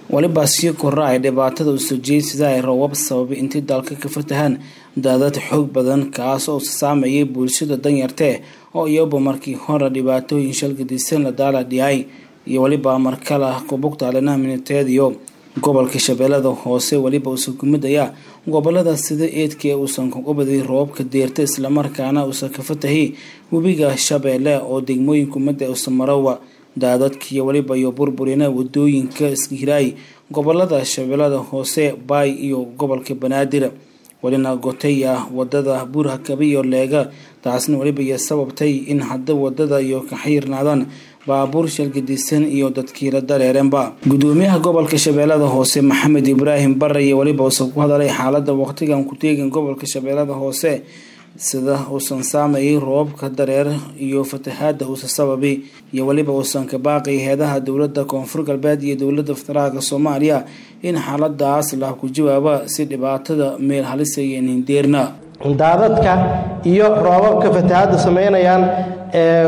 weliba sii kora ay dhibaatada u sojiyey sida ay roobab sababay intay dalka ka fatahaan daadad xoog badan kaas oo saameeyay bulshada danyartee oo iyaba markii hore dhibaatooyin shalgadisan la daala dhiyay iyo weliba markala kubugtaalinaha miniteediyo gobolka shabeellada hoose weliba uusan ku mid ayaa gobolada sida eedkee uusan kaga baday roobabka deerta islamarkaana uusan ka fatahay webiga shabeelle oo degmooyinku midda uusan marowa daadadkiiyo weliba iyo burburina wadooyinka iskahiraay gobolada shabeellada hoose baay iyo gobolka banaadir welina gotay ah wadada buurhakabe iyo leega taasna weliba iyo sababtay in hadda wadada iyo ka xiirnaadaan baabuur shalgadisan iyo dadkiila dareereenba gudoomiyaha gobolka shabeellada hoose maxamed ibraahim bare iyo weliba uusan ku hadalay xaalada waqtigan ku teegin gobolka shabeellada hoose sida uusan saameeyay roobabka dareer iyo fatahaada uusan sababay iyo weliba uusan ka baaqay heedaha dowlada koonfur galbeed iyo dowlada federaalka soomaaliya in xaaladaas la ku jawaaba si dhibaatada meel halisaya hindeerna daadadka iyo roobabka fatahaadda samaynayaan ee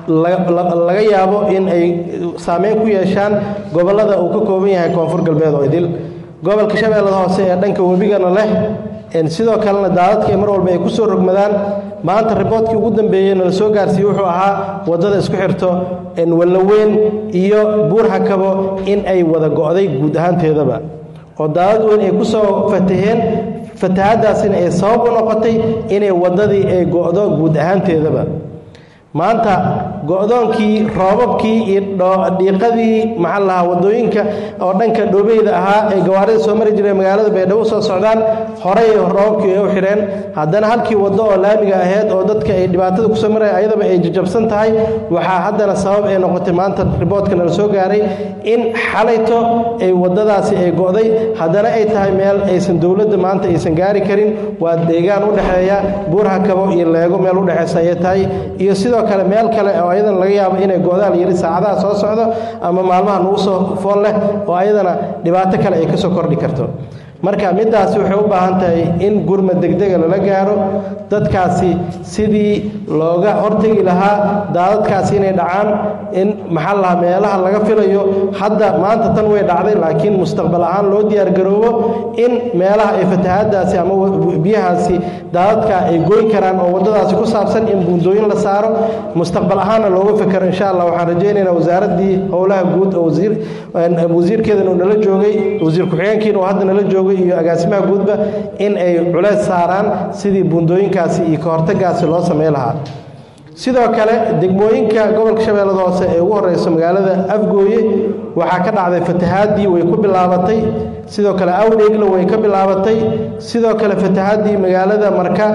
laga yaabo in ay saameyn ku yeeshaan gobolada uu ka kooban yahay koonfur galbeed oo idil gobolka shabeellada hoose ee dhanka webigana leh sidoo kalena daadadka mar walba ay ku soo rogmadaan maanta riboodkii ugu dambeeyey nala soo gaarsiiyey wuxuu ahaa waddada isku xirto wallaweyn iyo buurhakabo in ay wada go'day guud ahaanteedaba oo daadad weyn ay ku soo fataheen fatahaaddaasina ay sabab u noqotay inay waddadii ay go'do guud ahaanteedaba maanta go'doonkii roobabkii iyo dhiiqadii maxaa lahaa waddooyinka oo dhanka dhoobeyda ahaa ee gawaarida soo mari jiray magaalada baydhabo soo socdaan horey roobabkii ay u xidheen haddana halkii waddo oo laamiga ahayd oo dadka ay dhibaatada kusoo maraya ayadaba ay jajabsan tahay waxaa haddana sabab ay noqotay maanta riboodka nala soo gaaray in xalayto ay waddadaasi ay go'day haddana ay tahay meel aysan dowladda maanta aysan gaari karin waa deegaan u dhexeeya buurhakabo iyo leego meel udhexeysa ayay tahay iyo sidoo kale meel kale oo ayadan laga yaabo inay go'daal yari saacadaha soo socdo ama maalmaha nagu soo fool leh oo ayadana dhibaato kale ay ka soo kordhi karto marka middaasi waxay u baahan tahay in gurma degdega lala gaaro dadkaasi sidii looga hortegi lahaa daadadkaasi inay dhacaan in maxaa lahaa meelaha laga filayo hadda maanta tan way dhacday laakiin mustaqbal ahaan loo diyaargaroobo in meelaha ay fatahaadaasi ama biyahaasi daadadka ay goyn karaan oo waddadaasi ku saabsan in buundooyin la saaro mustaqbal ahaanna looga fekero insha allah waxaan rajaynaynaa wasaaraddii howlaha guud oo wasiirkeedan uu nala joogay wasiir ku-xigeenkiina oo hadda nala joogay iyo agaasimaha guudba in ay culeys saaraan sidii buundooyinkaasi iyo ka hortagaasi loo samey lahaa sidoo kale degmooyinka gobolka shabeellada hoose ee ugu horeyso magaalada afgooye waxaa ka dhacday fatahaadii way ku bilaabatay sidoo kale awdheegla way ka bilaabatay sidoo kale fatahaadii magaalada marka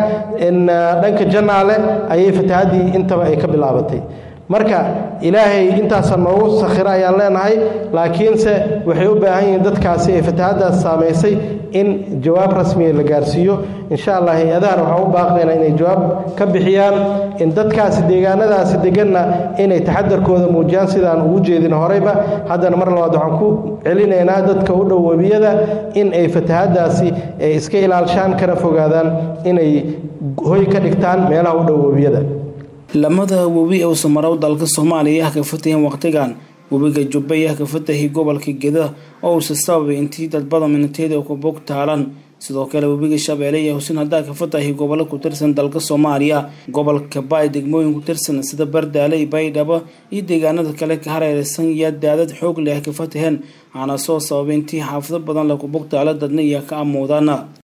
dhanka janaale ayay fatahaadii intaba ay ka bilaabatay marka ilaahay intaasa noogu sakhiro ayaan leenahay laakiinse waxay u baahan yihiin dadkaasi ee fatahaaddaas saamaysay in jawaab rasmiya la gaarsiiyo insha allah hay-adahana waxaan u baaqaynaa inay jawaab ka bixiyaan in dadkaasi deegaanadaasi deganna inay taxadarkooda muujiyaan sidaan ugu jeedin horeyba haddana mar labaad waxaan ku celinaynaa dadka u dhow webiyada in ay fatahaaddaasi ay iska ilaalshaan kana fogaadaan inay hoy ka dhigtaan meelaha u dhow webiyada lamada webi ee usamarow dalka soomaaliya ah ka fataheen waqtigan webiga jubba ah ka fatahay gobolka geda oo uusa sababay intii dadbada miniteeda ku bog taalan sidoo kale webiga shabeelle iyo husin haddaa ka fatahay gobollo ku tirsan dalka soomaaliya gobolka baay degmooyin ku tirsan sida bardaale baydhabo iyo deegaanada kale ka hareereysan iyo daadad xoog leh ka fataheen waxaana soo sababay intii xaafado badan laku bog taala dadna iyo ka amuudaan